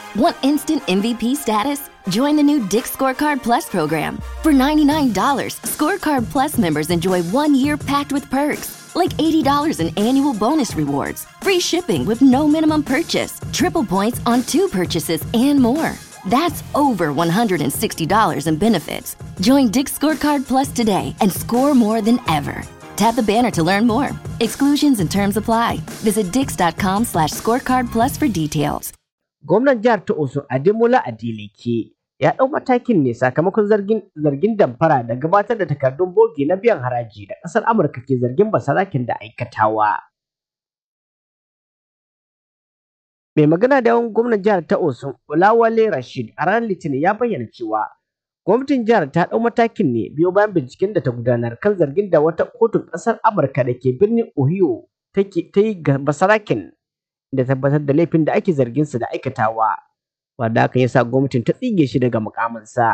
Want instant MVP status? Join the new Dick Scorecard Plus program. For $99, Scorecard Plus members enjoy one year packed with perks, like $80 in annual bonus rewards, free shipping with no minimum purchase, triple points on two purchases, and more. That's over $160 in benefits. Join Dick Scorecard Plus today and score more than ever. Tap the banner to learn more. Exclusions and terms apply. Visit dix.com slash scorecard plus for details. Gwamnan jihar ta Osun Ademola Adeleke ya ɗau matakin ne sakamakon zargin zargin damfara da gabatar da takardun bogi na biyan haraji da ƙasar Amurka ke zargin basarakin da aikatawa. Mai magana da yawan gwamnan jihar ta Osun Olawale Rashid a ranar Litinin ya bayyana cewa gwamnatin jihar ta ɗau matakin ne biyo bayan binciken da ta gudanar kan zargin da wata kotun ƙasar Amurka da ke birnin Ohio ta yi ga basarakin da tabbatar da laifin da ake zargin su da aikatawa wanda haka yasa gwamnatin ta tsige shi daga mukaminsa.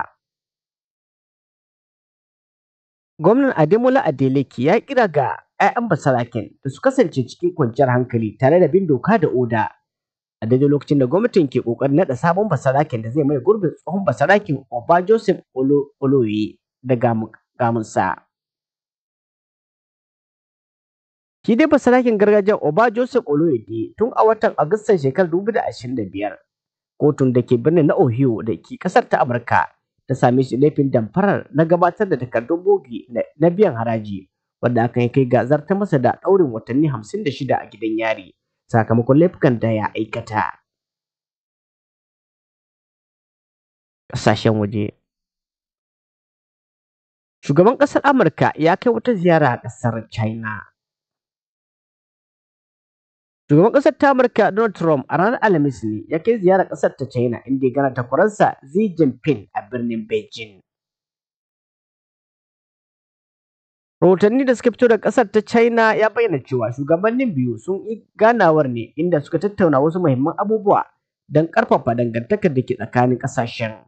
Gwamnan Ademola Adeleke ya kira ga 'ya'yan basaraken da su kasance cikin kwanciyar hankali tare da bin doka da oda a daidai lokacin da gwamnatin ke kokarin naɗa sabon basaraken da zai mai gurbin tsohon basaraken Oba Joseph Oloye daga mukaminsa. Shi dai basarakin gargajiyar Oba Joseph Oloyede tun a watan Agustan shekarar 2025 kotun da ke birnin na Ohio da ke kasar ta Amurka ta same shi laifin damfarar na gabatar da takardun bogi na biyan haraji wanda aka yi kai gazar ta masa da ɗaurin watanni 56 a gidan yari sakamakon laifukan da ya aikata. Ƙasashen waje Shugaban ƙasar Amurka ya kai wata ziyara a ƙasar China. Shugaban ƙasar ta Amurka Donald Trump a ranar Alhamis ne ya kai ziyarar ƙasar ta China inda ya gana takwaransa Xi Jinping a birnin Beijing. Rahotanni da suka fito da ƙasar ta China ya bayyana cewa shugabannin biyu sun yi ganawar ne inda suka tattauna wasu muhimman abubuwa don ƙarfafa dangantakar da ke tsakanin ƙasashen.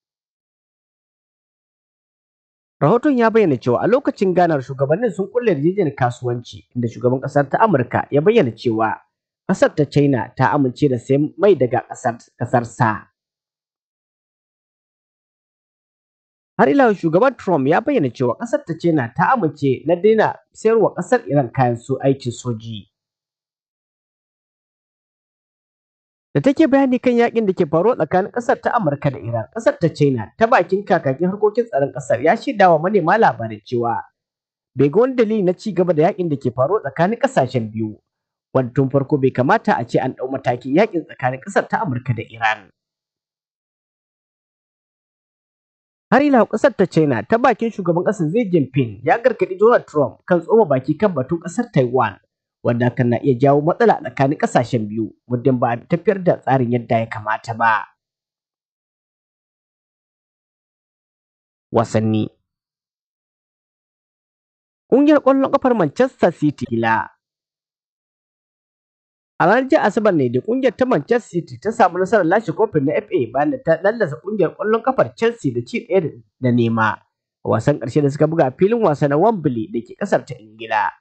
Rahoton ya bayyana cewa a lokacin ganar shugabannin sun kulle yarjejeniyar kasuwanci inda shugaban ƙasar ta Amurka ya bayyana cewa ƙasar ta China ta amince da sayan mai daga ƙasar sa. Har ila shugaban Trump ya bayyana cewa ƙasar ta China ta amince na daina sayarwa ƙasar Iran kayan su aikin soji. da take bayani kan yakin da ke faruwa tsakanin kasar ta Amurka da Iran. Kasar ta China ta bakin kakakin harkokin tsaron kasar ya shaida wa manema labarai cewa bai ga wani dalili na ci gaba da yakin da ke faruwa tsakanin kasashen biyu. Wanda tun farko bai kamata a ce an ɗau matakin yakin tsakanin kasar ta Amurka da Iran. Har ila kasar ta China ta bakin shugaban kasar Xi Jinping ya gargaɗi Donald Trump kan tsoma baki kan batun kasar Taiwan. wanda hakan na iya jawo matsala tsakanin ƙasashen biyu muddin ba a tafiyar da tsarin yadda ya kamata ba. Wasanni Ƙungiyar ƙwallon ƙafar Manchester City la A ranar jiya Asabar ne da ƙungiyar ta Manchester City ta samu nasarar lashe kofin na FA bayan da ta lallasa ƙungiyar ƙwallon ƙafar Chelsea da ci ɗaya da nema a wasan ƙarshe da suka buga a filin wasa na Wembley da ke ƙasar ta Ingila.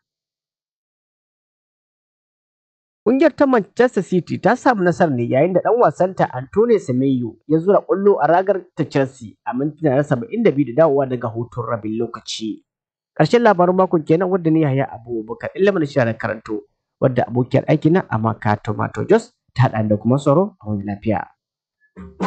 Ƙungiyar ta Manchester City ta samu nasarar ne yayin da ɗan wasanta Antonio Semenyo ya zura ƙwallo a ragar ta Chelsea a mintuna na saba'in da biyu da dawowa daga hutun rabin lokaci. Ƙarshen labarin makon kenan wadda ne Yahaya Abubakar ilimin shi da karanto wadda abokiyar aiki na Amaka Tomato Jos ta haɗa da kuma tsaro a wani lafiya.